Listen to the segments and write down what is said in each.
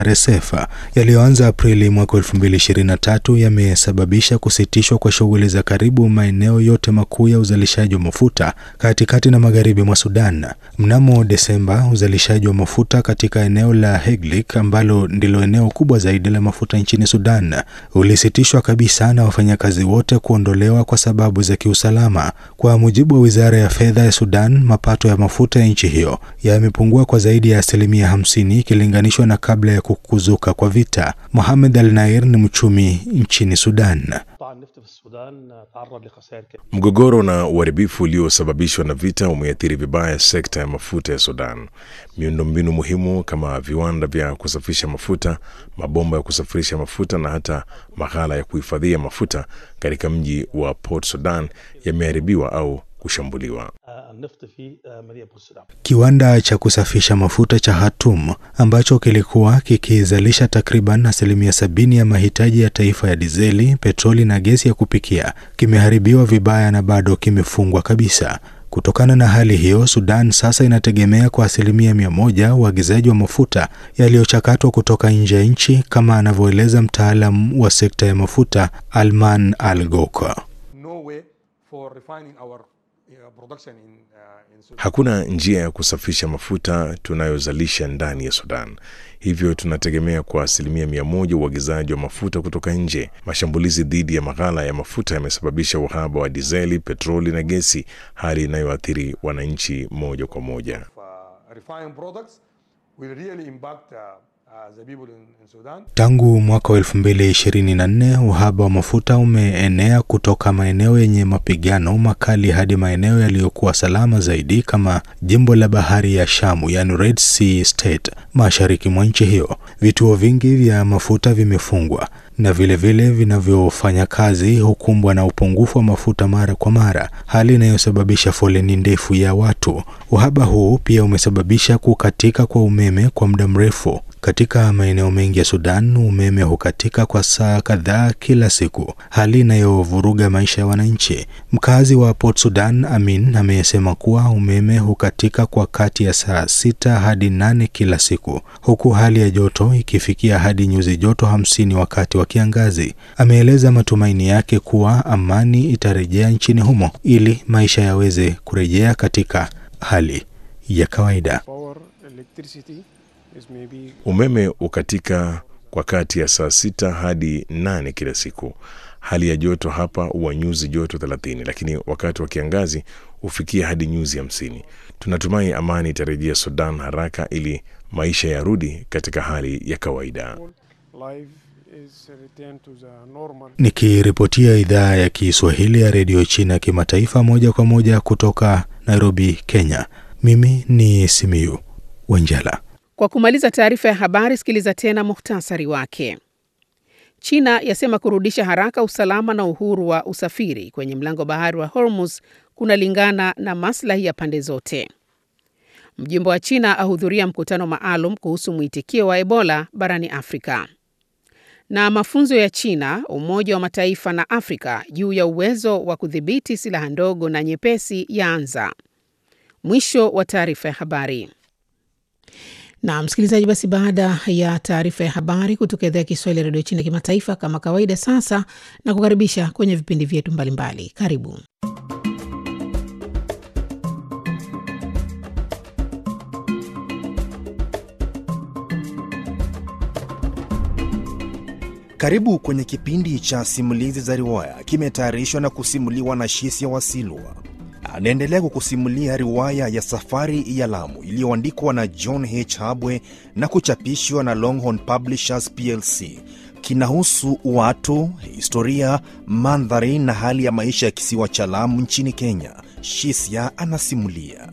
RSF yaliyoanza Aprili mwaka 2023 yamesababisha kusitishwa kwa shughuli za karibu maeneo yote makuu ya uzalishaji wa mafuta katikati na magharibi mwa Sudan. Mnamo Desemba, uzalishaji wa mafuta katika eneo la Heglik ambalo ndilo eneo kubwa zaidi la mafuta nchini Sudan ulisitishwa kabisa na wafanyakazi wote kuondolewa kwa sababu za kiusalama. Kwa mujibu wa Wizara ya Fedha ya Sudan, mapato ya mafuta ya nchi hiyo yamepungua kwa zaidi ya asilimia 50 ikilinganishwa na kabla ya kuzuka kwa vita. Mohamed Al Nair ni mchumi nchini Sudan. Mgogoro na uharibifu uliosababishwa na vita umeathiri vibaya sekta ya mafuta ya Sudan. Miundombinu muhimu kama viwanda vya kusafisha mafuta, mabomba ya kusafirisha mafuta na hata maghala ya kuhifadhia mafuta katika mji wa Port Sudan yameharibiwa au kushambuliwa. Kiwanda cha kusafisha mafuta cha Hatum ambacho kilikuwa kikizalisha takriban asilimia sabini ya mahitaji ya taifa ya dizeli, petroli na gesi ya kupikia kimeharibiwa vibaya na bado kimefungwa kabisa. Kutokana na hali hiyo, Sudan sasa inategemea kwa asilimia mia moja uagizaji wa mafuta yaliyochakatwa kutoka nje ya nchi, kama anavyoeleza mtaalam wa sekta ya mafuta Alman Al Goka. Hakuna njia ya kusafisha mafuta tunayozalisha ndani ya Sudan, hivyo tunategemea kwa asilimia mia moja uagizaji wa mafuta kutoka nje. Mashambulizi dhidi ya maghala ya mafuta yamesababisha uhaba wa dizeli, petroli na gesi, hali inayoathiri wananchi moja kwa moja. Tangu mwaka wa 2024 uhaba wa mafuta umeenea kutoka maeneo yenye mapigano makali hadi maeneo yaliyokuwa salama zaidi kama jimbo la bahari ya Shamu, yani Red Sea State, mashariki mwa nchi hiyo. Vituo vingi vya mafuta vimefungwa na vilevile vinavyofanya kazi hukumbwa na upungufu wa mafuta mara kwa mara, hali inayosababisha foleni ndefu ya watu. Uhaba huu pia umesababisha kukatika kwa umeme kwa muda mrefu. Katika maeneo mengi ya Sudan umeme hukatika kwa saa kadhaa kila siku, hali inayovuruga maisha ya wananchi. Mkazi wa Port Sudan Amin amesema kuwa umeme hukatika kwa kati ya saa sita hadi nane kila siku, huku hali ya joto ikifikia hadi nyuzi joto hamsini wakati wa kiangazi. Ameeleza matumaini yake kuwa amani itarejea nchini humo ili maisha yaweze kurejea katika hali ya kawaida. Umeme ukatika kwa kati ya saa sita hadi nane kila siku. Hali ya joto hapa huwa nyuzi joto thelathini, lakini wakati wa kiangazi hufikia hadi nyuzi hamsini. Tunatumai amani itarejea Sudan haraka ili maisha yarudi katika hali ya kawaida. Nikiripotia idhaa ya Kiswahili ya redio China kimataifa moja kwa moja kutoka Nairobi, Kenya, mimi ni Simiyu Wanjala. Kwa kumaliza taarifa ya habari, sikiliza tena muhtasari wake. China yasema kurudisha haraka usalama na uhuru wa usafiri kwenye mlango bahari wa Hormuz kunalingana na maslahi ya pande zote. Mjumbe wa China ahudhuria mkutano maalum kuhusu mwitikio wa Ebola barani Afrika. Na mafunzo ya China, Umoja wa Mataifa na Afrika juu ya uwezo wa kudhibiti silaha ndogo na nyepesi yaanza. Mwisho wa taarifa ya habari. Na msikilizaji, basi baada ya taarifa ya habari kutoka idhaa ya Kiswahili ya redio China kimataifa, kama kawaida, sasa na kukaribisha kwenye vipindi vyetu mbalimbali. Karibu karibu kwenye kipindi cha simulizi za riwaya, kimetayarishwa na kusimuliwa na Shisia Wasilwa. Anaendelea kukusimulia riwaya ya Safari ya Lamu iliyoandikwa na John H. Habwe na kuchapishwa na Longhorn Publishers plc. Kinahusu watu, historia, mandhari na hali ya maisha ya kisiwa cha Lamu nchini Kenya. Shisia anasimulia.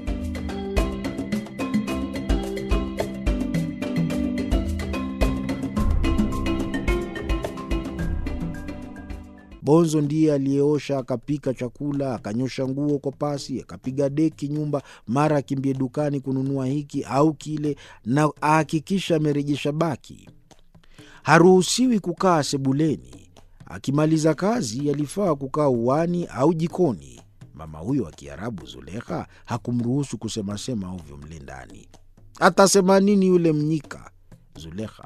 Bonzo ndiye aliyeosha akapika chakula akanyosha nguo kwa pasi akapiga deki nyumba, mara akimbie dukani kununua hiki au kile, na ahakikisha amerejesha baki. Haruhusiwi kukaa sebuleni. Akimaliza kazi, alifaa kukaa uani au jikoni. Mama huyo wa Kiarabu Zulekha hakumruhusu kusemasema ovyo mle ndani. Atasema nini yule mnyika? Zulekha